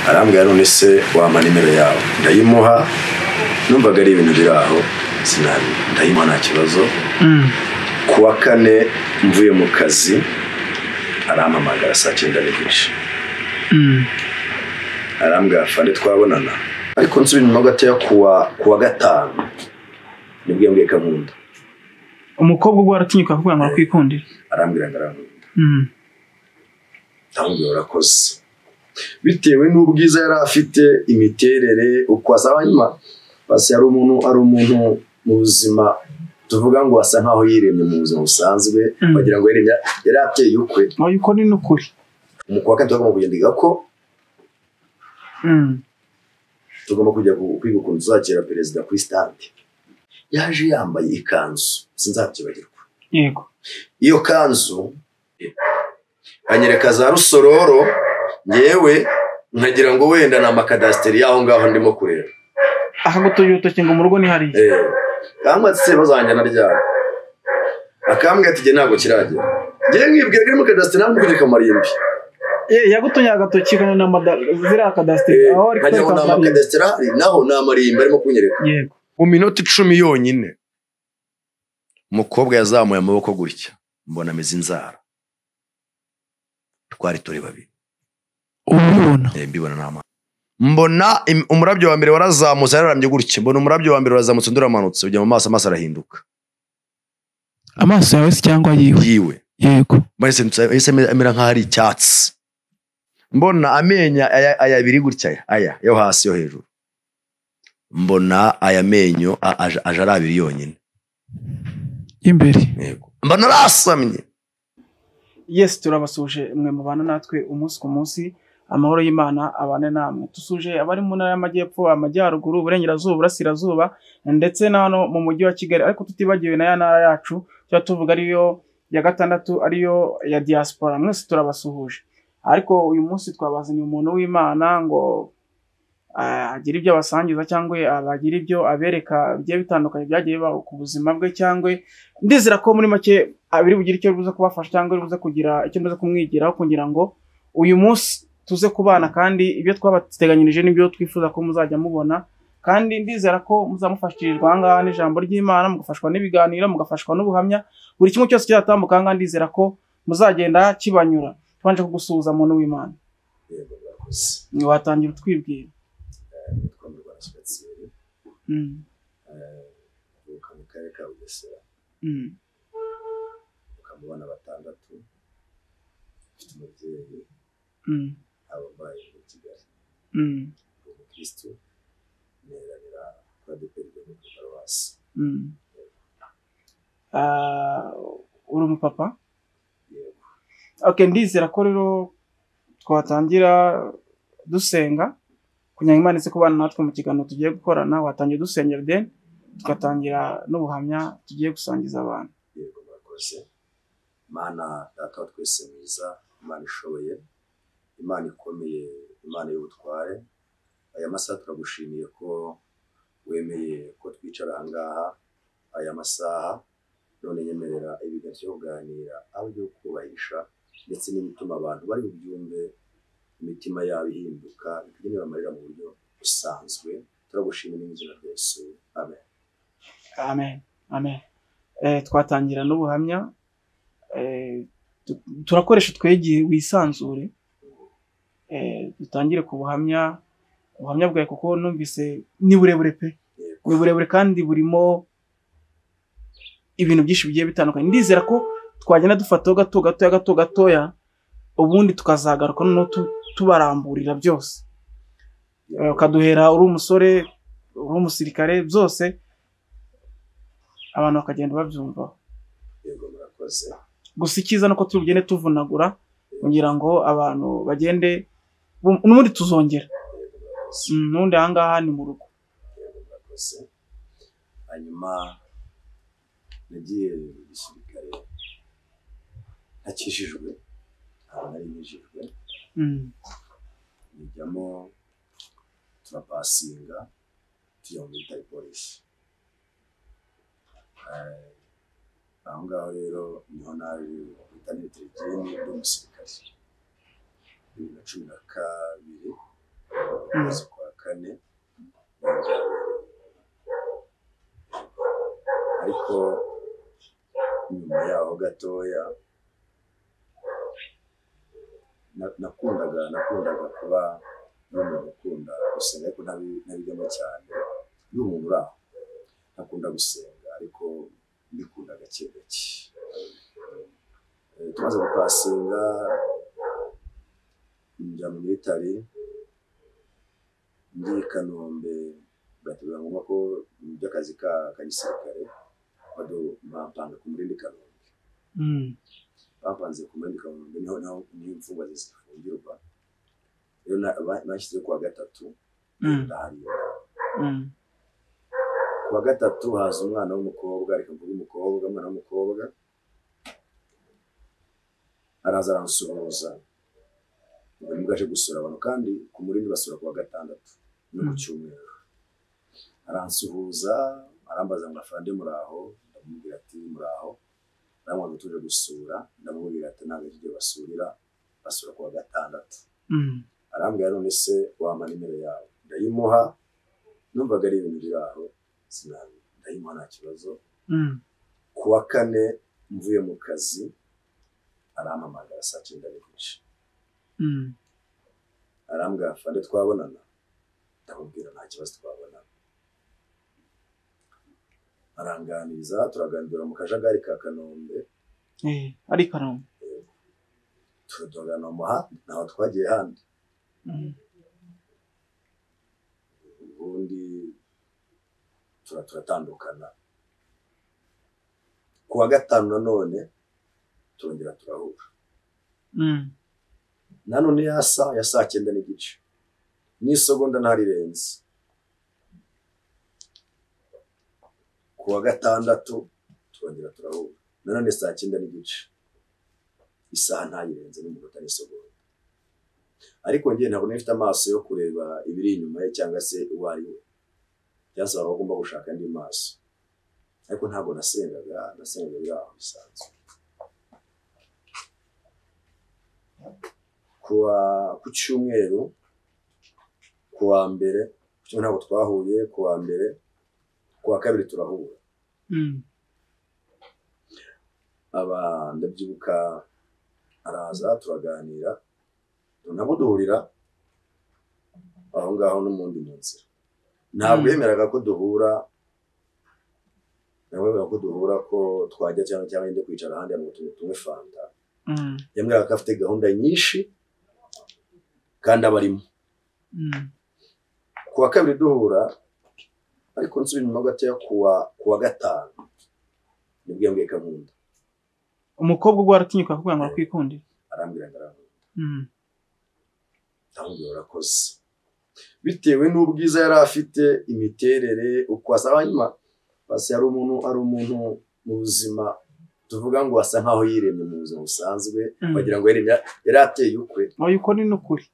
arambwira none se wampa nimero yawe ndayimuha numvaga ari ibintu biri aho sinabi ndayimuha nta kibazo ku wa kane mvuye mu kazi arampamagara saa cyenda n'igice arambwira fane twabonana ariko nsubira inyuma gatoya ku wa gatanu nibwo yambwiye ko ankunda umukobwa ubwo waratinyuka kugira ngo akwikundire arambwira ngo arankunda ndamubwira urakoze bitewe n'ubwiza yari afite imiterere uko asa hanyuma basi hari umuntu ari umuntu mu buzima tuvuga ngo asa nkaho yiremye mu buzima busanzwe Mm. wagira ngo yiremye yari ateye ukwe wayo uko ni n'ukuri umukuru wa kane tugomba kugenda iga ko Mm. tugomba kujya ku- kwiga ukuntu tuzakira perezida kuri stade yaje yambaye ikanzu sinzabyibagirwa yego iyo kanzu anyereka za rusororo yewe nkagira ngo wenda ni amakadasiteri y'aho ngaho ndimo kureba akagutuye urutoki ngo mu rugo ni hariya Eh, cyangwa se bazanjyana ryabo akambwira ati "Jye ntabwo kiragera ngewe nkibwira ko iri muri kadasiteri ntabwo kugera kamarimbi Eh, yagutuye agatoki kano na mada ziriya kadasiteri Eh, aho ari nkagira ngo ni kwerekana hariya. amakadasiteri ahari naho ni amarimbi arimo kunyereka yego mu minota icumi yonyine umukobwa yazamuye amaboko gutya mbona ameze inzara twari turi babiri ubu ubibona Eh, mbibona n'amaso mbona im- umurabyo wa mbere warazamutse yararambye gutya mbona umurabyo wa mbere warazamutse undi uramanutse ujya mu maso amaso arahinduka amaso yawe se cyangwa yiwe yiwe yego mbese nsa- yahise ame- amera nk'aho ari icyatsi mbona amenyo aya aya abiri gutya aya, aya yo hasi yo hejuru mbona aya menyo a- aje aje ari abiri yonyine imbere yego mbona arasamye yes turabasuje mwe mubana natwe umunsi ku munsi amahoro y'imana abane namwe dusuje abari mu ntara y'amajyepfo amajyaruguru uburengerazuba uburasirazuba ndetse na hano mu mujyi wa kigali ariko tutibagiwe na ya ntara yacu tuba tuvuga ariyo ya gatandatu ariyo ya diaspora mwese turabasuhuje ariko uyu munsi twabazaniye umuntu w'imana ngo ah, agire ibyo abasangiza cyangwa abagire ibyo abereka bigiye bitandukanye byagiye bibaho ku buzima bwe cyangwa ndizera ko muri make abiri bugire icyo bibuza kubafasha cyangwa bibuza kugira icyo bibuza kumwigiraho kugira ngo uyu munsi tuze kubana kandi ibyo twabateganyirije n'ibyo twifuza ko muzajya mubona kandi ndizera ko muzamufashirizwa aha ngaha n'ijambo ry'imana mugafashwa n'ibiganiro mugafashwa n'ubuhamya buri kimwe cyose kizatambuka aha ngaha ndizera ko muzagenda kibanyura tubanje kugusuhuza muntu w'imana watangira utwibwira Mm, avuka mu karere ka bugesera mm, ukamubona batandatu afite umubyeyi mm, ababaye muri kigali mm, ni umukirisitu neranira kuri adeperi yo muri paruwasi mm. Ah, uri umupapa yego okay ndizera ko rero twatangira dusenga kugira ngo imana ize kubana natwe mu kiganiro tugiye gukorana watangiye dusengera deni tugatangira n'ubuhamya tugiye gusangiza abantu yego murakoze imana data wa twese mwiza imana ishoboye imana ikomeye imana y'ubutware aya masaha turagushimiye ko wemeye ko twicara aha ngaha aya masaha none nyemerera ibiga byo kuganira aho byo kubahisha ndetse n'ibituma abantu bari bubyumve imitima yabo ihinduka ikagenera amarira mu buryo busanzwe turagushimira mu izina rya Yesu amen amen amen eh, twatangira n'ubuhamya eh, tu- turakoresha twegeye wisanzure eh, dutangire ku buhamya ubuhamya bwawe kuko numvise ni burebure pe Yego. ni burebure kandi burimo ibintu byinshi bigiye bitandukanye ndizera ko twagenda dufataho gato gatoya gato gatoya ubundi tukazagaruka noneho tu- tubaramburira byose Eh, ukaduhera uri umusore uri umusirikare byose abantu bakagenda babyumvaho yego murakoze gusa icyiza ni uko tugende tuvunagura kugira ngo abantu bagende bum- n'ubundi tuzongera yego murakoze Mm, n'ubundi aha ngaha ni mu rugo murakoze hanyuma nagiye mu gisirikare ntakijijwe ntabwo nari nkijijwe Mm, njyamo turapasinga tujya mu bitari polisi Eh, aho ngaho rero niho naje guhita nitera ideni ry'umusirikare bibiri na cumi na kabiri kwezi kwa kane ariko nyuma yaho gatoya na- nakundaga nakundaga kuba n'umuntu ukunda gusenga ariko ntabi- ntabijyamo cyane n'umuntu uri aho ntakunda gusenga ariko mbikunda gake gake Eh, tumaze gupasinga njya mu mitari ndi i kanombe batubwira ngombwa ko by'akazi ka ka gisirikare bado bampanga ku murindi kanombe Mm. bapanze ku murindi kanombe niho naho niho imfungwa zi- zifungirwa rero na- ba- bashyizeho kuwa gatatu Mm. ndahariyo Mm. kuwa gatatu haza umwana w'umukobwa reka mvuge umukobwa umwana w'umukobwa araza aransuhuza ubwo nibwo aje gusura abantu kandi ku murindi basura kuwa gatandatu no ku Mm. cyumweru aransuhuza arambaza ngo afande muraho ndamubwira ati muraho ndamubwira tuje gusura ndamubwira ati ntabwo ari byo basurira basura kuwa gatandatu Mm. arambwira none se wampa nimero yawe ndayimuha numvaga ari ibintu biri aho sinabi ndayimuha nta kibazo Mm. ku wa kane mvuye mu kazi arampamagara saa cyenda n'igice Mm. arambwira fande twabonana ndamubwira nta kibazo twabonana aranganiriza turaganira mu kajagari ka kanombe Eh, ari kanombe. turadogana mu handi ntaho twagiye handi Mm. ubundi tura- turatandukana ku wa gatanu nanone turongera turahura Mm. nanone ya saa ya saa cyenda n'igice n'isegonda ntarirenze ku wa gatandatu turongera turahura nanone saa cyenda n'igice isaha ntayirenze n'iminota n'isegonda ariko njye ntabwo nifite amaso yo kureba ibiri inyuma ye cyangwa se uwo ari we byasaba ko ugomba gushaka andi maso ariko ntabwo nasengaga nasengaga biri aho bisanzwe kuwa ku cyumweru ku wa mbere ku cyumweru ntabwo twahuye ku wa mbere ku wa kabiri turahura Mm. aba ndabyibuka araza turaganira ntabwo duhurira aho ngaho n'umundi mu nzira ntabwo Mm. yemeraga ko duhura ntabwo yemeraga ko duhura ko twajya cyangwa cyangwa yenda kwicara ahandi ngo tunywe fanta Mm. yemeraga ko afite gahunda nyinshi kandi aba arimo Mm. ku wa kabiri duhura ariko nsubira inyuma gatoya ku wa ku wa gatanu nibwo yambwiye ko ankunda Umukobwa ubwo aratinyuka kugira ngo akwikundire. arambwira ngo arankunda Mm. ndamubwira urakoze bitewe n'ubwiza yari afite imiterere uko asa hanyuma basi ari umuntu ari umuntu mu buzima tuvuga ngo asa nkaho yiremye mu buzima busanzwe Mm. wagira ngo yaremye yari ateye ukwe Oya uko ni nukuri.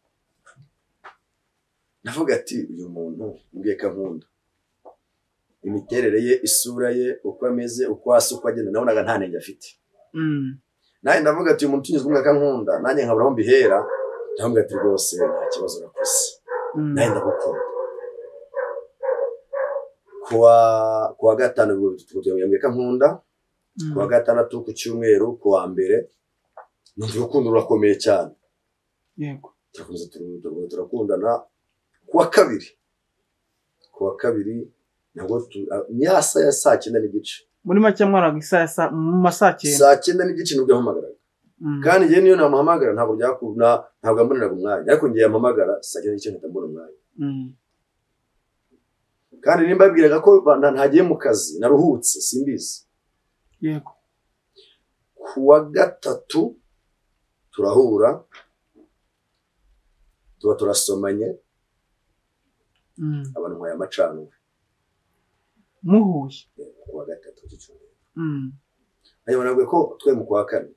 navuga ati uyu muntu mbwiye ko ankunda imiterere ye isura ye uko ameze uko asa uko agenda nabonaga nta nenge afite Mm. nanjye ndavuga ati uyu muntu unyuzwe umwaka nkunda nanjye nkabura aho mbihera ndavuga ati rwose nta kibazo urakoze Mm. nanjye ndagukunda kuwa kuwa gatanu ubwo tugutuye ko nkunda Mm. kuwa gatandatu ku cyumweru kuwa mbere numva urukundo rurakomeye cyane Yego. turakomeza turu- turakomeza turakundana kuwa kabiri kuwa kabiri nabwo tu- ah, ni ya saa ya saa cyenda n'igice Muri make mwaraga isaha ya saa mu masaa cyenda. saa cyenda n'igice nibwo yahamagaraga Mm. kandi njyewe niyo namuhamagara ntabwo byakunda ntabwo yamboneraga umwanya ariko njyewe yampamagara saa cyenda n'igice mpita mbona umwanya Mm. kandi nimba yabwiraga ko ba- nta- ntagiye mu kazi naruhutse simbizi Yego. ku wa gatatu turahura tuba turasomanye Mm. abantu nkwaye amacanwe Muhuye. ku wa gatatu cy'icyumweru Mm. hanyuma nabwiye ko twe mu kwa kane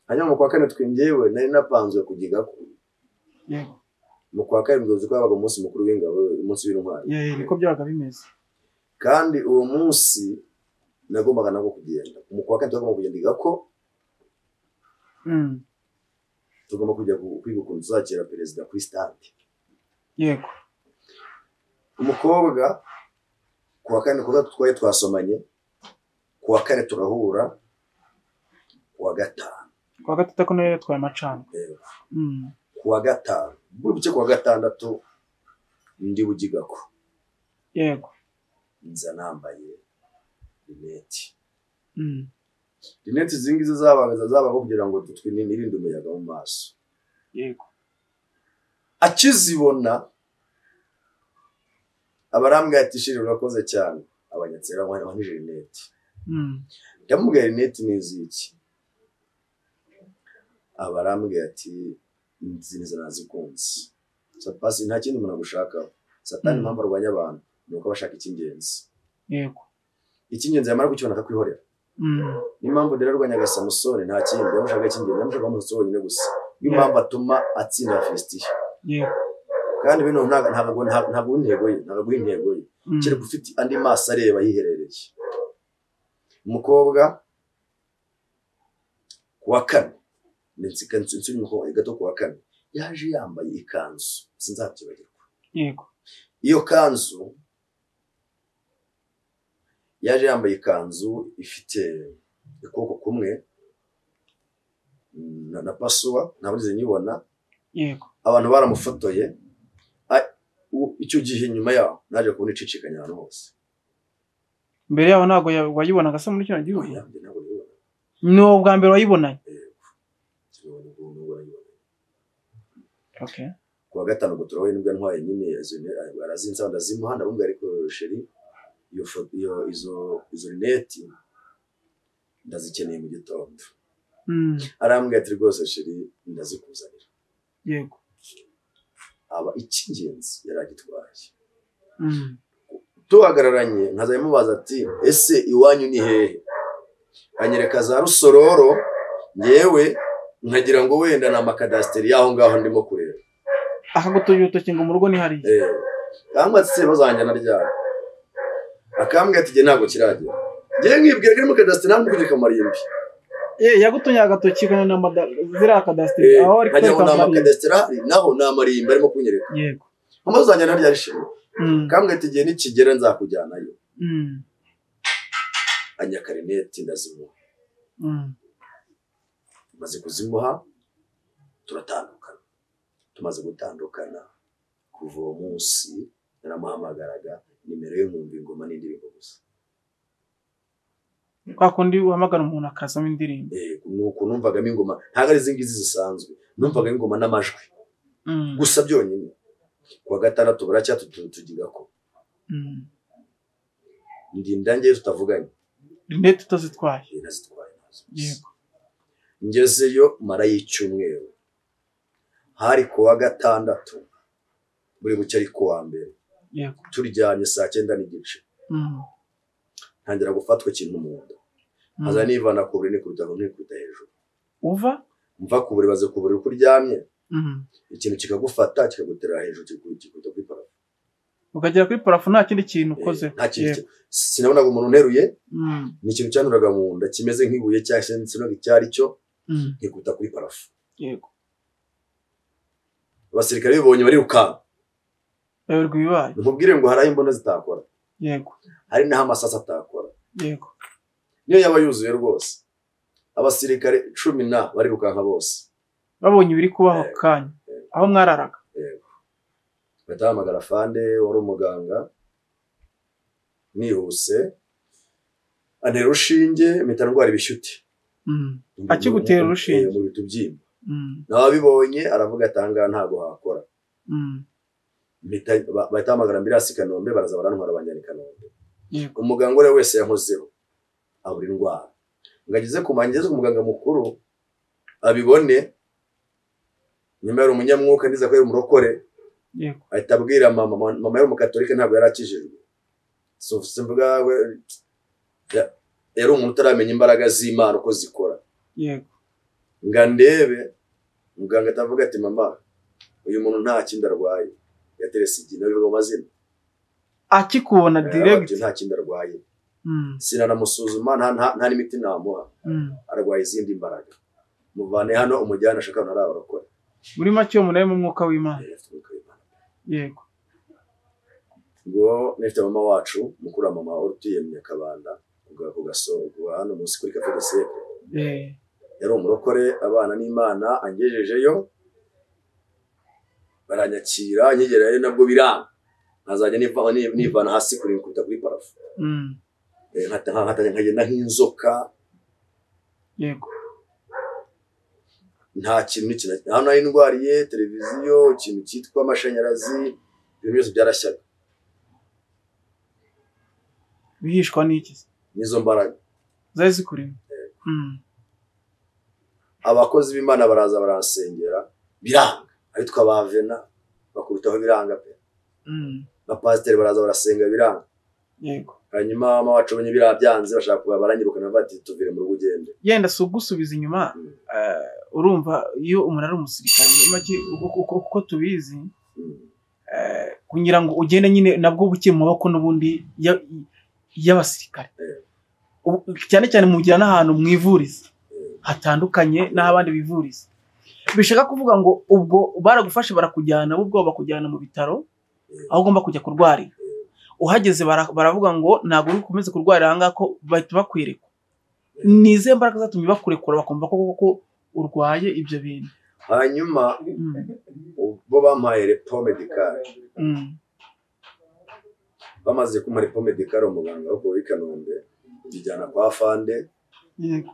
hanyuma mu kwa kane twingewe nari napanzwe kugiga ko Yego. mu kwa kane mbizi ko habaga umunsi mukuru w'ingabo umunsi w'intwari Yego niko byabaga bimeze. kandi uwo munsi nagombaga nabwo kugenda mu kwa kane tugomba kugenda ko Mm. tugomba kujya ku- kwiga ukuntu tuzakira perezida kuri stade Yego. umukobwa ku wa kane ku gatatu twari twasomanye ku wa kane turahura ku wa gatanu ku wa gatatu ko nayo yatwaye amacana rero Mm. ku wa gatanu buri buce ku wa gatandatu ndi bugigako yego nza nambaye rineti Mm. rineti izi ngizi zabaga zabaga kugira ngo twinirinde umuyaga mu maso yego akizibona abarambwira ati shiri urakoze cyane abanyatsera wanije rineti Mm. ndamubwira rineti ni iziki abarambwira ati izi nizo nazikunze sapasi nta kindi umuntu agushakaho satani Mm. impamvu arwanya abantu ni uko bashaka icy'ingenzi yego icy'ingenzi yamara kukibona akakwihorera Mm. niyo mpamvu rero arwanya samusoni nta kindi yamushaka icy'ingenzi yamushaka umusore wenyine gusa niyo mpamvu atuma atsinda filisitiya yego kandi bino nta- ntabwo nta- ntabwo intego ye ntabwo intego ye Mm. kereka ufite andi maso areba yiherereye umukobwa ku wa kane ni insika insuri gato ku wa kane yaje yambaye ikanzu sinzabyibagirwa yego iyo kanzu yaje yambaye ikanzu ifite ukuboko kumwe mm, na- na pasuwa ntabwo nigeze nyibona yego abantu baramufotoye a- u- icyo gihe nyuma yaho naje kubona icicikanya ahantu hose mbere yaho ntabwo ya- wayibonaga se muri kino gihugu Yanjye ntabwo nibona. ni wowe ubwa mbere wayibonanye Nabonye ubwo- n'ubwo nayibonye. okay. ku wa gatanu ubwo turahuye nibwo yantwaye nyine arazinsa ndazimuha ndamubwira ariko sheri iyo foto iyo izo izo rineti ndazikeneye mu gitondo Mm. arambwira ati rwose sheri ndazikuzanira yego aba icy'ingenzi yari agitwaye Mm. tuhagararanye nkaza mubaza ati ese iwanyu ni hehe anyereka za rusororo ngewe nkagira ngo wenda ni amakadasiteri y'aho ngaho ndimo kureba akagutuye urutoki ngo mu rugo ni hariya Eh, cyangwa se bazanjyana ryari akambwira ati jye ntabwo kiragera ngewe nkibwira ko ari muri kadasiteri ntabwo ndi mu marimbi Eh, yagutunye agatoki ngo ni amada- ziriya kadasiteri Eh, aho ari nkagira ngo kwereka ni amariya. amakadasiteri ahari naho ni amarimbi arimo kunyereka yego amazu uzanjyana ryari shima Mm. akambwira ati igihe nikigera nzakujyanayo Mm. anyakarineti ndazimuha Mm. tumaze kuzimuha turatandukana tumaze gutandukana kuva uwo munsi naramuhamagaraga nimero ye nkumva ingoma n'indirimbo gusa kwa kundi uhamagara umuntu akazamo indirimbo Eh, ni uko numvagamo ingoma ntabwo ari izi ngizi zisanzwe numvagamo ingoma n'amajwi Mm. gusa byonyine ku wa gatandatu baracyatu tugiga ko Mm. ndinda ngewe tutavuganye rinete utazitwaye Eh, nazitwaye nazo gusa. yego ngezeyo mara y'icyumweru hari ku wa gatandatu buri buke ari ku wa mbere yego turyamye saa cyenda n'igice Mm. ntangira gufatwa ikintu mu nda Mm. nkaza nivana ku buriri nikubita hano nikubita hejuru uva mva ku buriri baze ku buriri uko uryamye Mm. ikintu kikagufata kikaguterera hejuru kiku- kikubita kuri parafo ukagera kuri parafu nta kindi kintu ukoze Eh, nta kintu Yego. ki- sinabonaga umuntu unteruye Mm. ni ikintu cyanturaga mu nda kimeze nk'ibuye cyangwa se sinabonaga icyo ari cyo Mm. nkikubita kuri parafo yego abasirikare bibonye barirukanka bayoberwa ibibaye nkubwire ngo hari aho imbunda zitakora yego hari n'aho amasasa atakora yego niyo yaba yuzuye rwose abasirikare cumi na barirukanka bose babonye ibiri kubaho ako Yego. kanya aho mwararaga bahita bahamagara fande wari umuganga nihuse antera urushinge mpita ndwara ibishyute Mm. Akigutera urushinge? Eh, mu bitubyimba Mm. nawe abibonye aravuga ati ahangaha ntabwo hakora Mm. Mpita- ba- bahita bahamagara ambirasi i kanombe baraza barantwara banjyana i kanombe yego umuganga uwo ari we wese yankozeho abura indwara ngo ageze ku mangeze umuganga mukuru abibone nyuma yari umunyamwuka ndiza ko yari umurokore yego ahita abwira mama mama- mama yari umukatolika ntabwo yari akijijwe So, simvuga we- ya- yari umuntu utaramenya imbaraga z'imana uko zikora yego nga ndebe muganga atavuga ati mama uyu muntu nta kindi arwaye yaterese igihe bivuga mu mazina akikubona Yaravuga ati, direct nta kindi arwaye Mm. sinanamusuzuma nta- nta- nta n'imiti namuha Mm. arwaye izindi mbaraga muvane hano umujyane ashaka hano ari abarokore muri make umuntu ari mu mwuka w'imana Eh, afite umwuka w'Imana. yego ubwo nifite mama wacu mukuru wa mama wari utuye mu nyakabanda ugasohoka hano munsi kuri kafe gasebe eh, yari umurokore abana n'imana angejejeyo baranyakira nkigerayo nabwo biranga nkazajya niva- ni- nivana hasi kuri kuruta kuri parafo mm, Eh, nkata- nkata- nkagenda nk'inzoka yego nta kintu n'ikina hano hari indwariye televiziyo ikintu cyitwa amashanyarazi ibintu byose byarashyaga bihishwa n'iki se? n'izo mbaraga zari zikurimo mm, abakozi b'imana baraza baransengera biranga abitwa ba vena bakurutaho biranga pe mm, abapasiteri baraza barasenga biranga yego hanyuma mama wacu bonye biriya byanze bashaka kuba baranyirukana bati tuvire mu rugo ugende yenda si ugusubiza inyuma Mm. eh, urumva iyo umuntu ari umusirikare make uko- uko uko tubizi Mm. eh, kugira ngo ugende nyine nabwo bukiri mu maboko n'ubundi ya- y'abasirikare Eh. Ubu- cyane cyane mugira n'ahantu mwivuriza hatandukanye n'aho abandi bivuriza bishaka kuvuga ngo ubwo baragufashe barakujyana bo ubwoba bakujyana mu bitaro Eh, aho ugomba kujya kurwarira uhageze bara- baravuga ngo ntabwo uri bukomeze kurwarira aha ngaha ko bahita bakwereka ni izihe mbaraga zatumye bakurekura bakumva ko koko urwaye ibyo bintu hanyuma Mm, bo bampaye repo medikare mm, bamaze kumuha repo medikare umuganga wo kuwa i kanombe njyana kwa fande yego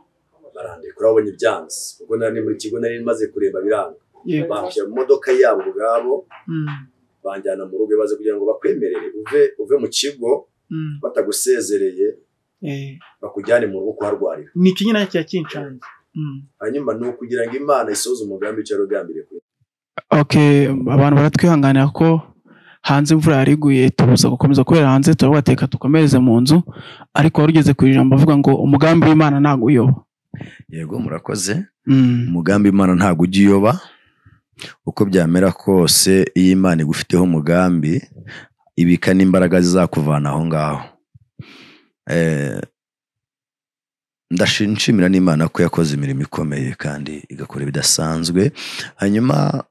barandekura babonye ibyansi kuko nari ni muri kigo nari maze kureba biranga yego bampshyira mu modoka yabo ubwabo mm, banjyana mu rugo ibaze kugira ngo bakwemerere uve uve mu kigo mm, batagusezereye eh. bakujyane mu rugo kuharwarira ni iki nyine cya kinshanje hanyuma ni ukugira ngo imana isoze umugambi icyo yarugambiriye kuri okay abantu baratwihanganira ko hanze imvura yariguye tubuza gukomeza kubera hanze turabateka dukomereze mu nzu ariko wari ugeze ku ijambo avuga ngo umugambi w'imana ntabwo uyoba yego murakoze Mm, umugambi imana ntabwo ujya uyoba uko byamera kose iyo imana igufiteho umugambi ibika n'imbaraga zizakuvana aho ngaho Eh, ndashi- nshimira n'imana ko yakoze imirimo ikomeye kandi igakora ibidasanzwe hanyuma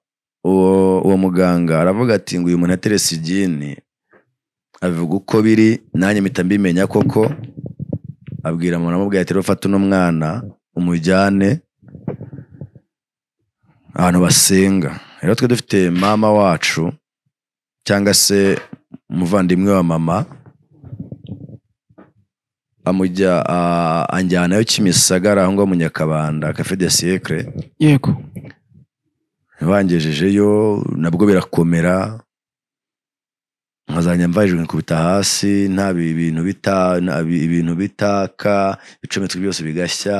uwo uwo muganga aravuga ati ngo uyu muntu aterese igini abivuga uko biri nanjye mpita mbimenya koko abwira umuntu amubwira ati rero fata uno mwana umujyane abantu basenga rero twe dufite mama wacu cyangwa se umuvandimwe wa mama amujya a- anjyanayo kimisagara aho ngaho mu nyakabanda cafe de siècle yego bangejejeyo nabwo birakomera nkazajya mvajwe nkikubita hasi nta bi- ibintu bita nta bi- ibintu bitaka ibicometswe byose bigashya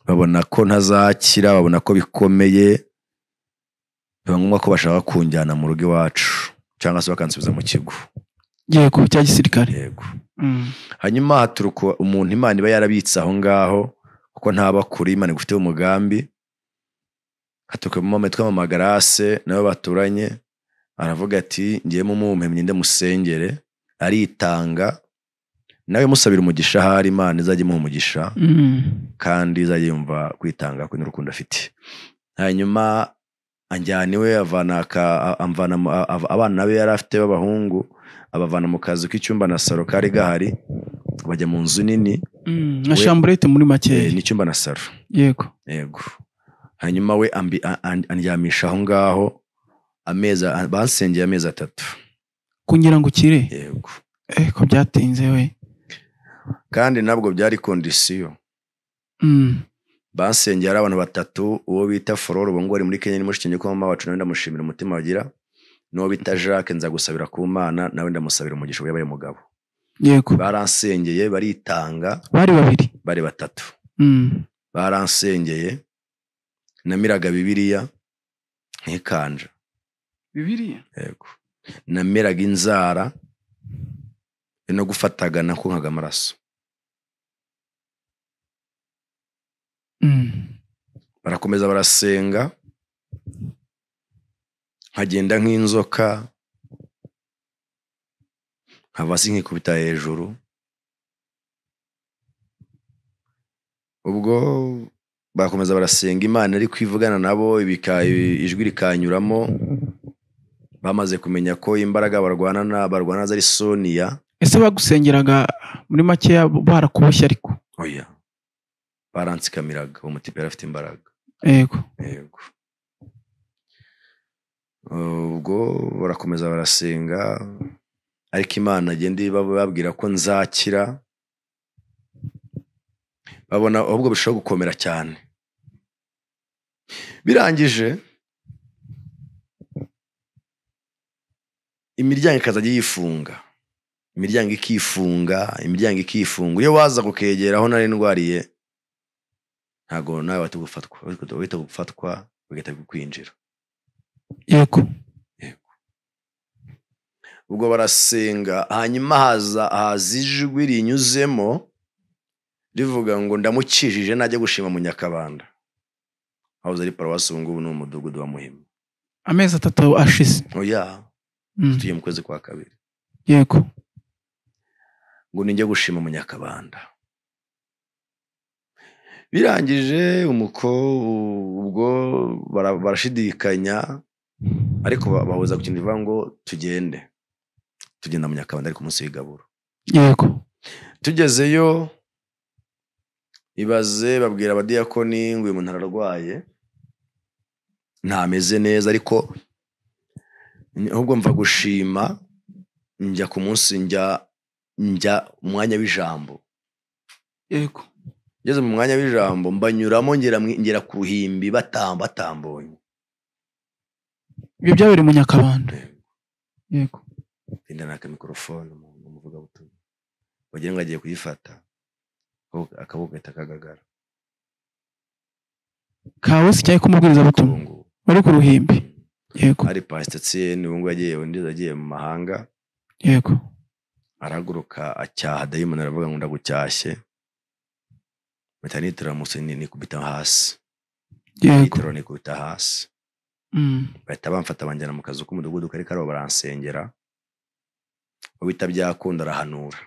babona ko ntazakira babona ko bikomeye biba ngombwa ko bashaka kunjyana mu rugo iwacu cyangwa se bakansubiza mu kigo yego cya gisirikare yego Mm, hanyuma haturuka umuntu imana iba yarabitse aho ngaho kuko ntaba kure imana igufiteho umugambi haturuka mu mama yitwa mama garase nawe baturanye aravuga ati ngiye mu mumpemyi musengere aritanga nawe musabira umugisha ahari imana izajya imuha umugisha mm, kandi izajya yumva kwitanga kwe n'urukundo afite hanyuma anjyana iwe avana aka- a- amvana mu- a- a- abana be yari afite b'abahungu abavana mu kazu k'icyumba na saro kari gahari bajya mu nzu nini mm, nka shamburete muri eh, makeya n'icyumba na saro yego yego hanyuma we ambi- a- an- andyamisha aho ngaho amezi a- bansengeye amezi atatu kugira ngo ukire yego eh, ko byatinze we kandi nabwo byari kondisiyo Mm, basengeye ari abantu batatu uwo bita fororo ubu ngubu ari muri kenya ni mushiki ko mama wacu nawe ndamushimira umutima bagira n'uwo bita jacques nza gusabira ku mana nawe ndamusabira umugisha we yabaye umugabo yego baransengeye baritanga bari babiri bari batatu Mm, baransengeye namiraga bibiliya nkikanja bibiriya yego nameraga inzara no gufataga nakunkaga amaraso Mm, barakomeza barasenga nkagenda nk'inzoka nkava hasi nkikubita hejuru ubwo barakomeza barasenga imana ariko ivugana nabo ibika- ijwi rikanyuramo bamaze kumenya ko imbaraga barwana barwana ari soniya ese bagusengeraga muri makeya barakuboshye ariko oya baransikamiraga uwo mutipe yari afite imbaraga yego yego ubwo barakomeza barasenga ariko imana agenda bababwira ko nzakira babona ahubwo birushaho gukomera cyane birangije imiryango ikazajya yifunga imiryango ikifunga imiryango ikifunga iyo waza kukegera aho nari ndwariye ntabwo nawe wahita gufatwa wahita gufatwa bagahita kukwinjira yego ubwo barasenga hanyuma haza haza ijwi rinyuzemo rivuga ngo ndamukijije najya gushima mu nyakabanda hahoze ari paruwasi ubu ngubu ni umudugudu wa muhima amezi atatu ashize oya Mm, tugiye mu kwezi kwa kabiri yego ngo nijya gushima mu nyakabanda birangije umuko ubwo bara- barashidikanya ariko ba- bahuza ku kintu kivuga ngo tugende tugenda mu nyakabanda ariko munsi w'igaburo yego tugezeyo ibaze babwira abadiyakoni ngo uyu muntu ararwaye ntameze neza ariko ahubwo mva gushima njya ku munsi njya njya umwanya w'ijambo yego ngeze mu mwanya w'ijambo mbanyuramo ngera mu- ngera ku ruhimbi batamba batambonye ibyo byabereye mu nyakabanda yego ndana akamikorofone mu muvugabutumwa wagira ngo agiye kuyifata akaboko- akaboko gahita kagagara kawe si cyangwa k'umubwirizabutumwa Ubungubu. wari ku ruhimbi yego hari pasitasiyen ubungubu yagiye undi yagiye mu mahanga yego arahaguruka acyaha dayimoni aravuga ngo ndagucyashye mpita nitira musenyi nikubita hasi yego nitiro nikubita hasi Mm, bahita bamfata banjyana mu kazu k'umudugudu kari kariho baransengera uwita byakunda arahanura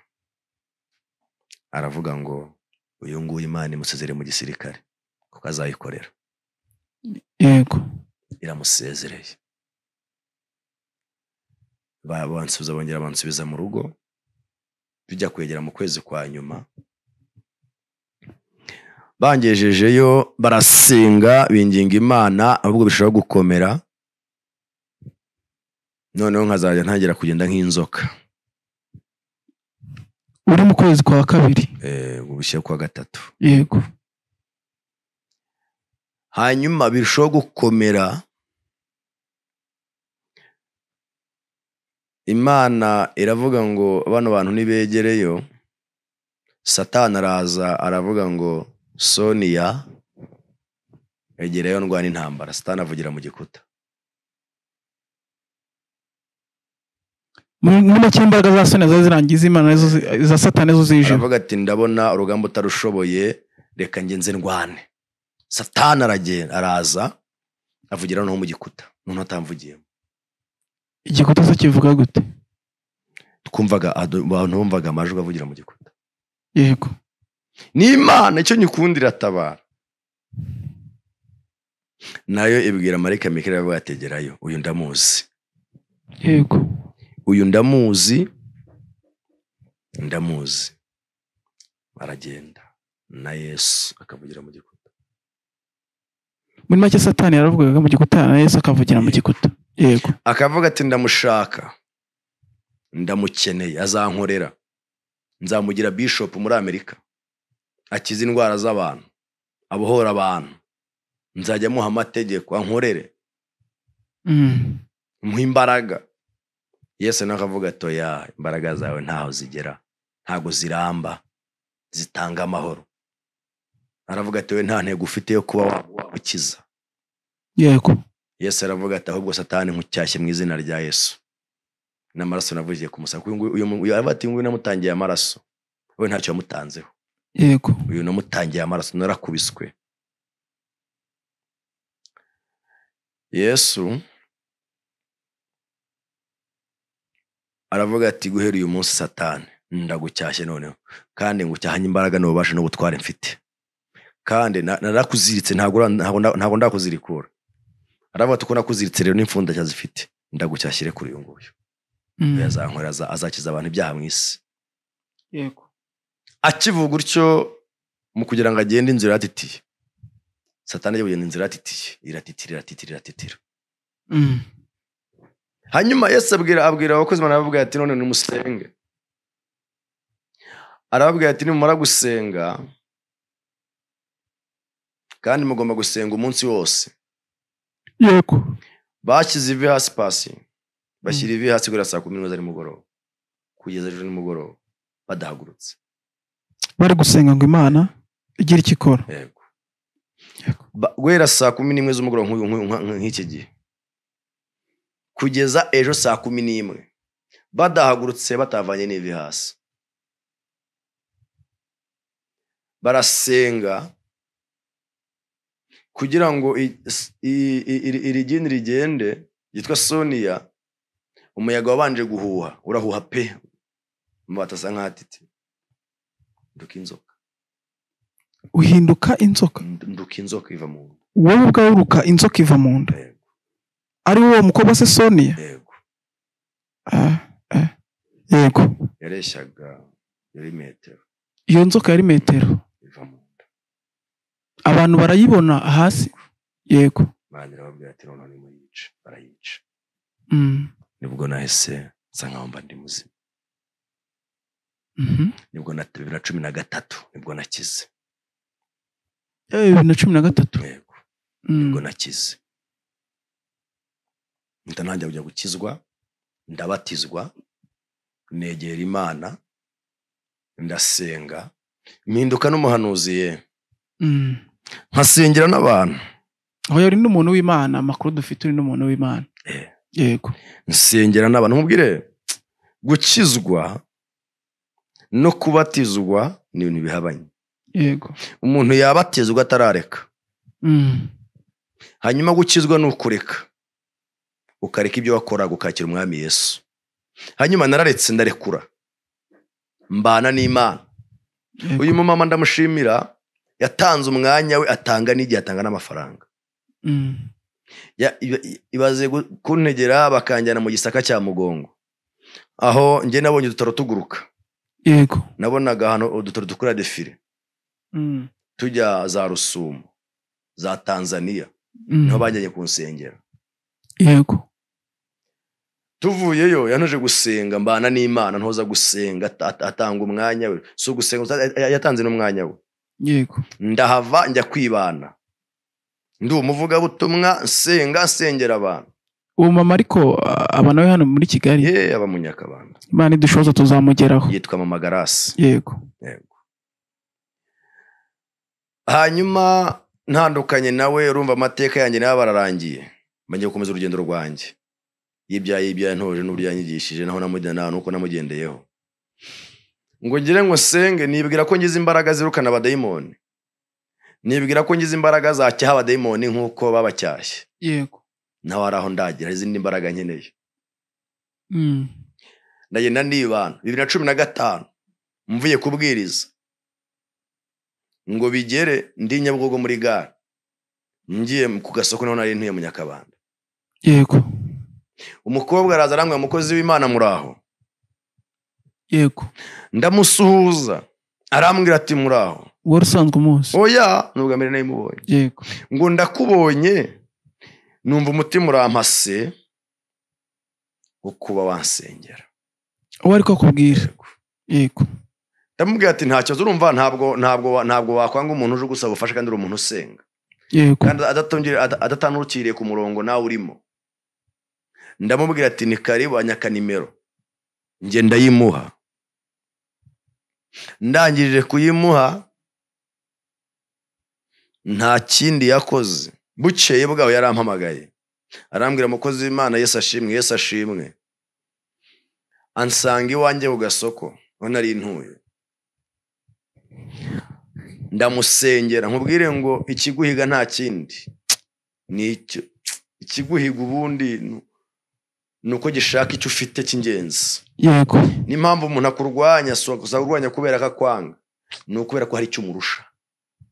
aravuga ngo uyu nguyu imana imusezere mu gisirikare kuko azayikorera yego iramusezereye Ba- bansubiza bongera bansubiza mu rugo bijya kwegera mu kwezi kwa nyuma bangejejeyo barasenga binginga imana ahubwo bishobora gukomera noneho nkazajya ntangira kugenda nk'inzoka uri mu kwezi kwa kabiri eh, mu bushyira kwa gatatu yego hanyuma birushaho gukomera imana iravuga ngo bano bantu nibegereyo satani araza aravuga ngo soniya egereyo ndwana intambara satani avugira mu gikuta muri muri make imbaraga za soni ziba zirangiza imana nizo zi- za satani zo zijima aravuga ati ndabona urugamba utarushoboye reka ngenze ndwane satani aragenda araza avugira noneho mu gikuta noneho atamvugiyemo igikuta se kivuga gute twumvaga adu- abantu bumvaga amajwi avugira mu gikuta yego ni imana icyo nyikunda iratabara nayo ibwira marayika mikari iravuga ati gerayo uyu ndamuzi yego uyu ndamuzi ndamuzi aragenda na yesu akavugira mu gikuta muri make satani yaravugaga mu gikuta na yesu akavugira mu gikuta yego akavuga ati ndamushaka ndamukeneye azankorera nzamugira bishopu muri amerika akize indwara z'abantu abohora abantu nzajya amuha amategeko ankorere Mm, muha imbaraga yesu nawe akavuga ati oya imbaraga zawe ntaho zigera ntago ziramba zitanga amahoro aravuga ati we nta ntego ufite yo kuba wa- wagukiza yego yesu aravuga ati ahubwo satani nkucyashye mu izina rya yesu n'amaraso navugiye ku musaka uyu nguyu uyu mu- uyu aravuga ati nguyu namutangiye amaraso we ntacyo yamutanzeho yego uyu namutangiye amaraso narakubiswe yesu aravuga ati guhera uyu munsi satani ndagucyashye noneho kandi ngucyahanye imbaraga n'ububasha n'ubutware mfite kandi na- narakuziritse ntabwo ura- ntabwo nda- ntabwo ndakuzirikura aravuga ati uko nakuziritse rero n'imfundashya zifite ndagucyashyire kuri uyu nguyu Mm. yazankorera aza- azakiza abantu ibyaha mu isi yego akivuga gutyo mu kugira ngo agende inzira iratitiye satani ajya kugenda inzira iratitiye iratitira iratitira iratitira Mm. hanyuma yesu abwira abwira abakozi imana arababwira ati none nimusenge arababwira ati nimumara gusenga kandi mugomba gusenga umunsi wose yego bashyize ivi hasi pasi bashyira ivi hasi guhera saa kumi n'imwe za nimugoroba kugeza ejo nimugoroba badahagurutse bari gusenga ngo imana igire icyo ikora yego Ba- guhera saa kumi n'imwe z'umugoroba nk'uyu- nk'uyu- nk'u- nk'iki gihe kugeza ejo saa kumi n'imwe badahagurutse batavanye n'ivi hasi barasenga kugira ngo i- s- i- i- iri iri gini rigende ryitwa soniya umuyaga wabanje guhuha urahuha pe amabati asa nk'atite nduka inzoka uhinduka inzoka nduka inzoka iva mu nda wowe ubwawe uruka inzoka iva mu nda Yego, ari wowe mukobwa se soniya yego Ah, ah. yego yareshyaga yari metero iyo nzoka yari metero iva mu nda abantu barayibona hasi yego imana irababwira ati noneho nimuyice barayica Mm. nibwo nahise nsa nkaho mba ndi muzima Mhm. nibwo na bibiri na cumi na gatatu nibwo nakize Eh, bibiri na cumi na gatatu yego Mm. nibwo nakize mpita ntangira kujya gukizwa ndabatizwa negera imana ndasenga mpinduka n'umuhanuzi ye Mm. nkasengera n'abantu aho yari n'umuntu w'imana amakuru dufite uri n'umuntu w'imana Eh. yego nsengera n'abantu nkubwire gukizwa no kubatizwa ni ibintu bihabanye yego umuntu yabatizwa atarareka Mm. hanyuma gukizwa ni ukureka ukareka ibyo wakoraga ukakira umwami yesu hanyuma nararetse ndarekura mbana n'imana Yego. uyu mumama ndamushimira yatanze umwanya we atanga n'igihe atanga n'amafaranga Mm. Ya- iba- i- ibaze gu- kuntegera bakanjyana mu gisaka cya mugongo aho njye nabonye udutaro tuguruka yego nabonaga ahantu udutaro dukora defire Mm. tujya za rusumo za tanzania Mm. niho bajyanye ku nsengero yego tuvuyeyo yanoje gusenga mbana n'imana ntoza gusenga at- at- atanga umwanya we si ugusenga gusa, ya- ya- yatanze n'umwanya we yego ndahava njya kwibana ndi umuvugabutumwa nsenga nsengera abantu uwo mama ariko ah, aba nawe hano muri kigali ye aba mu nyakabanda imana idushoboza tuzamugeraho yitwa mama garasi yego Yego. hanyuma ntandukanye nawe urumva amateka yanjye nayo bararangiye bagiye gukomeza urugendo rwanjye y'ibya y'ibya ntoje n'uburyo yanyigishije naho namujyana nuko namugendeyeho ngo ngire ngo senge nibwira ko ngize imbaraga zirukana abadayimoni nibwira ko ngize imbaraga zacyaha abadayimoni nk'uko babacyashye yego nawe ari aho ndagira hari izindi mbaraga nkeneye Mm. ndagenda nibana bibiri na cumi na gatanu mvuye kubwiriza ngo bigere ndi nyabugogo muri gare ngiye ku gasoko naho nari ntuye mu nyakabanda yego umukobwa araza arambwira umukozi w'imana muraho yego ndamusuhuza arambwira ati muraho wari usanzwe umunsi oya ni ubwa mbere nayimubonye yego ngo ndakubonye numva umutima urampase wo kuba wansengera uwo ari kubwira yego ndamubwira ati nta kibazo urumva ntabwo ntabwo wa- ntabwo wakwanga umuntu uje gusaba ubufasha kandi uri umuntu usenga yego kandi adatongere- ada- adatandukiriye ku murongo nawe urimo ndamubwira ati ni karibu anyaka nimero njye ndayimuha ndangirije kuyimuha nta kindi yakoze bukeye bwaho yarampamagaye arambwira umukozi w'imana yesu ashimwe yesu ashimwe ansanga iwanjye ku gasoko aho nari ntuye ndamusengera nkubwire ngo ikiguhiga nta kindi ni icyo ikiguhiga ubundi ni- ni uko gishaka icyo ufite cy'ingenzi yego n'impamvu umuntu akurwanya si ukurwanya kubera ko akwanga ni ukubera ko hari icyo umurusha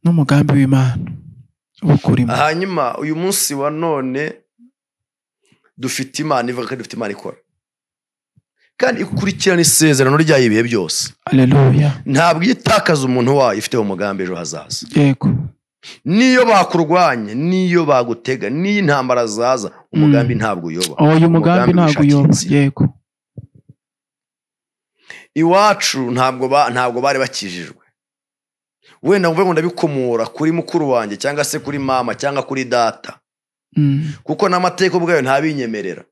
n'umugambi w'imana uba ukurimo hanyuma uyu munsi wa none dufite imana ivuga kandi dufite imana ikora kandi ikurikirana isezerano ryayo ibihe byose aleluya ntabwo iyo itakaza umuntu wayo ifite umugambi ejo hazaza yego n'iyo bakurwanya n'iyo bagutega n'iyo intambara zaza umugambi ntabwo uyoba uyu mugambi ntabwo uyoba wishakira inzira. yego iwacu ntabwo ba- ntabwo bari bakijijwe wenda mvuge ngo ndabikomora kuri mukuru wanjye cyangwa se kuri mama cyangwa kuri data Mm. kuko n'amateka ubwayo ntabinyemerera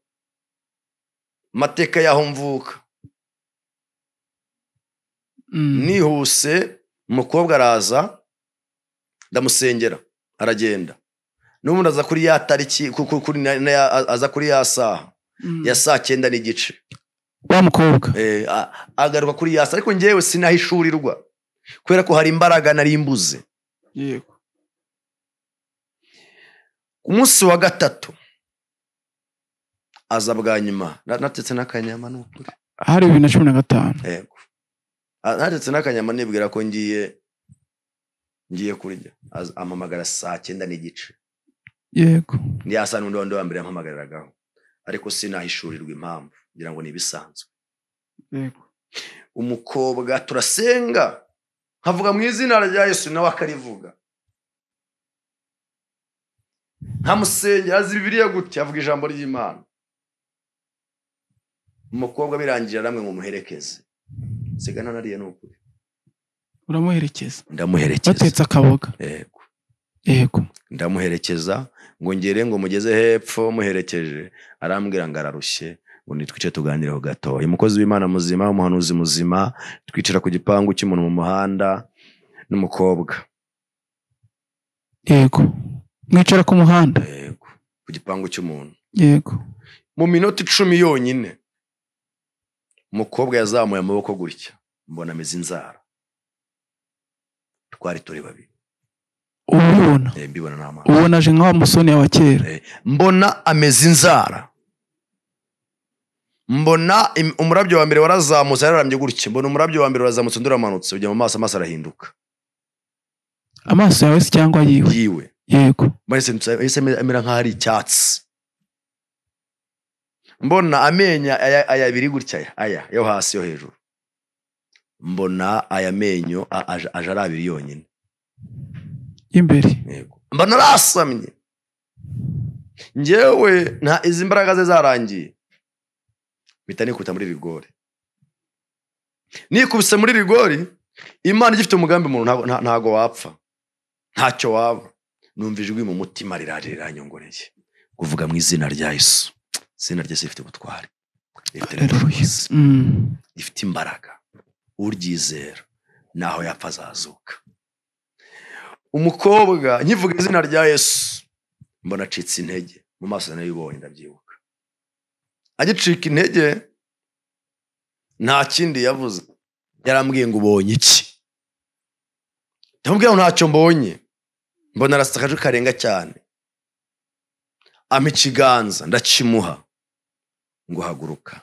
amateka y'aho mvuka Mm. nihuse umukobwa araza ndamusengera aragenda n'ubundi aza kuri ya tariki ku- ku- kuri na- na ya- aza kuri ya saha Mm. ya saa cyenda n'igice wa mukobwa Eh, a- agaruka kuri ya saa ariko ngewe sinahishurirwa kubera ko hari imbaraga nari mbuze yego ku munsi wa gatatu aza bwa nyuma Na- natetse n'akanyama ni ukuri hari bibiri na cumi na gatanu yego A- natetse n'akanyama nibwira ko ngiye ngiye kurya Aza- ampamagara saa cyenda n'igice yego ni ya saa n'undi wundi wa mbere yampamagaragaho ariko sinahishurirwa impamvu ngira ngo ni ibisanzwe yego umukobwa turasenga nkavuga mu izina rya yesu nawe akarivuga nkamusengera azi bibiliya gutya avuga ijambo ry'imana umukobwa birangira namwe mumuherekeze nsiga nariye ni ukuri uramuherekeza ndamuherekeza batetse akaboga yego yego ndamuherekeza ngo ngere ngo mugeze hepfo muherekeje arambwira ngo ararushye ngo nitwice tuganireho gatoya umukozi w'imana muzima umuhanuzi muzima twicara ku gipangu cy'umuntu mu muhanda n'umukobwa yego mwicara ku muhanda yego ku gipangu cy'umuntu yego mu minota icumi yonyine umukobwa yazamuye amaboko gutya mbona ameze inzara twari turi babiri uba ubibona Eh, mbibona n'amaso ubona aje nka wa musoni wa kera Eh, mbona ameze inzara mbona im- umurabyo wa mbere warazamutse yararambye gutya mbona umurabyo wa mbere warazamutse undi uramanutse ujya mu maso amaso arahinduka amaso yawe se cyangwa yiwe yiwe yego Mbona yahise- yahise amera- amera nk'aho ari icyatsi mbona amenyo aya aya abiri gutya aya, aya yo hasi yo hejuru mbona aya menyo a- aje aje ari abiri yonyine imbere Yego. mbona arasamye ngewe nta izi mbaraga ze zarangiye mpita nikubita muri rigori nikubise muri rigori imana igifite umugambi umuntu ntago- nta- ntago wapfa ntacyo waba numva ijwi mu mutima riraje riranyongoreye kuvuga mu izina rya yesu izina rya yesu rifite ubutware rifite Haleluya. ubushobozi Mm. rifite imbaraga uryizera naho yapfa azazuka umukobwa nkivuga izina rya yesu mbona acitse intege mu maso nayo ubonye ndabyibuka agicika intege nta kindi yavuze yarambwiye ngo ubonye iki ndamubwira ngo ntacyo mbonye mbona arasitse akaje karenga cyane ampa ikiganza ndakimuha ngo haguruka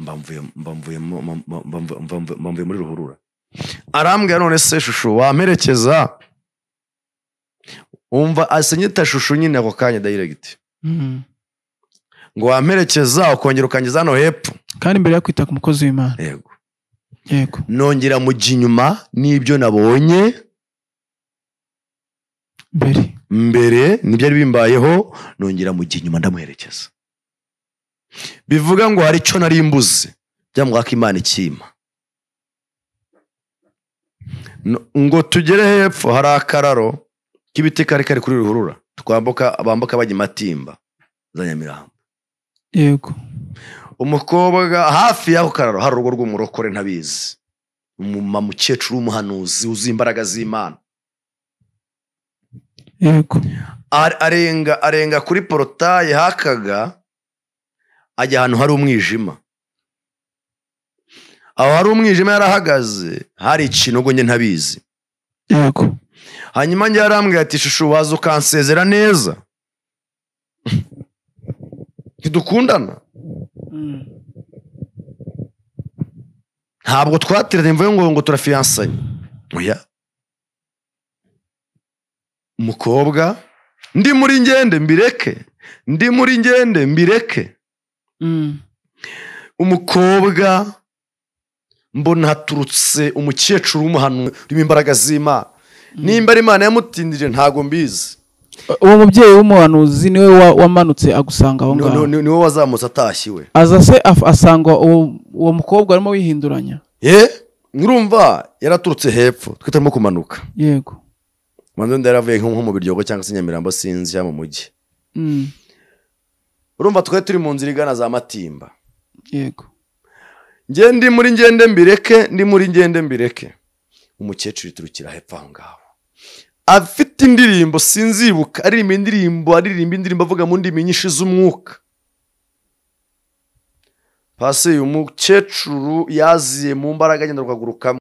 mba mvuye mba mvuye mu- mu- mu- mba mvu- mva mvu- mba mvuye muri ruhurura arambwira none se shushu wamperekeza wumva asenyita shushu nyine ako kanya dayiregiti Mm. ngo wamperekeza ukongera ukangeza hano hepfo kandi mbere yo kwita ku mukozi w'imana yego yego nongera mujya inyuma n'ibyo nabonye mbere mbere ntibyari bimbayeho nongera mu gihe inyuma ndamuherekeza bivuga ngo hari icyo nari mbuze byamwaka imana ikima No- ngo tugere hepfo hari akararo k'ibiti kari kari kuri ruhurura twambuka bambuka bajya i matimba za nyamirambo yego umukobwa hafi y'ako kararo hari urugo rw'umurokore ntabizi umumama ukecuru w'umuhanuzi wuzuye imbaraga z'imana yego Ar- arenga arenga kuri porotaye hakaga ajya ahantu hari umwijima aho hari umwijima yarahagaze hari ikintu ngo njye ntabizi yego hanyuma njye yarambwira ati shushu waza ukansezera neza ntidukundana Mm. ntabwo twateranye mvuye ngo ngo turafiyansanye oya umukobwa ndi muri ngende mbireke ndi muri ngende mbireke Mm. umukobwa mbona haturutse umukecuru w'umuhanuzi urimo imbaraga z'imana nimba ari imana yamutindije ntabwo mbizi uwo mubyeyi w'umuhanuzi niwe wa- wamanutse agusanga aho ngaho Ni- ni- niwe wazamutse atashye we aza se af- asanga uwo uwo mukobwa arimo wihinduranya ye murumva yaraturutse hepfo twe turimo kumanuka yego manzi wenda yaravuye nko nko mu biryogo cyangwa se nyamirambo sinzi cyangwa mu mujyi Mm. urumva twari turi mu nzira igana za matimba yego nge ndi muri ngende mbireke ndi muri ngende mbireke umukecuru iturukira hepfo aho ngaho afite indirimbo sinzibuka aririmba indirimbo aririmba indirimbo avuga mu ndimi nyinshi z'umwuka pasi uyu mukecuru yaziye mu mbaraga agenda rwagurukamo